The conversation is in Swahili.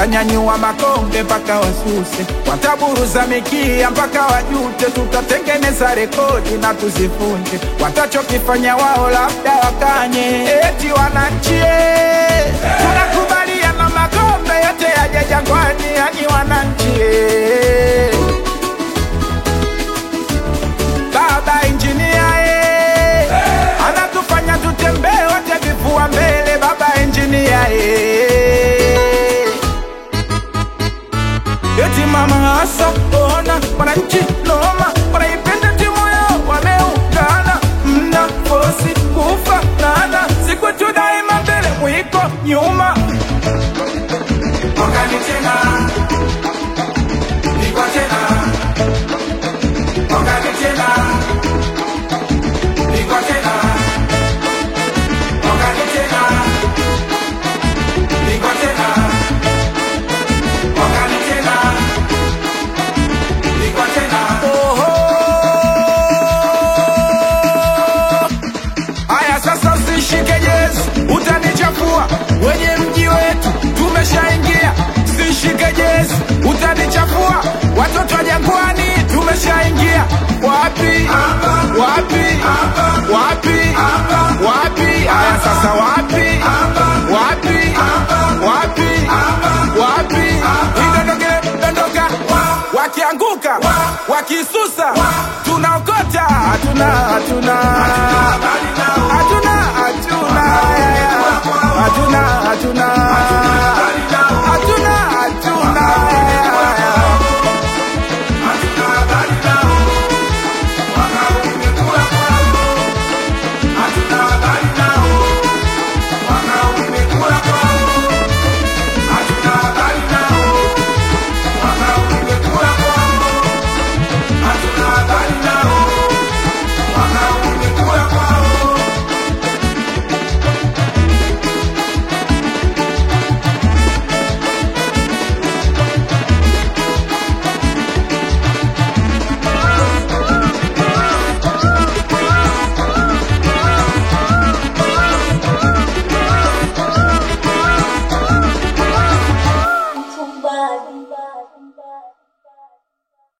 watanyanyua makombe mpaka wasuse, wataburuza mikia mpaka wajute, tutatengeneza rekodi na tuzifunje. Watachokifanya wao labda wakanye, eti wananchi eh, tunakubaliana makombe yote yaje Jangwani, yani wananchi eh. Baba injinia eh, anatufanya tutembee wote vifua mbele. Baba injinia eh, eti mama hasa ona wananchi noma, wanaipenda timu yao, wameungana, mna fosi kufa nana, siku tu daima mbele, mwiko nyuma Mwakani tena, niko tena. Mwakani tena, niko tena. Mwakani tena, niko tena. Mwakani tena, niko tena. Haya sasa, usishike jezi, utanichafua. Wenye mji wetu tumeshaingia, usishike jezi, utanichafua. Watoto wa Jangwani tumeshaingia. Wapi wapi wapi wapi? Haya sasa, wapi wapi wapi wapi? Idondoke dondoka, wakianguka wakisusa, tunaokota, hatuna hatuna Habari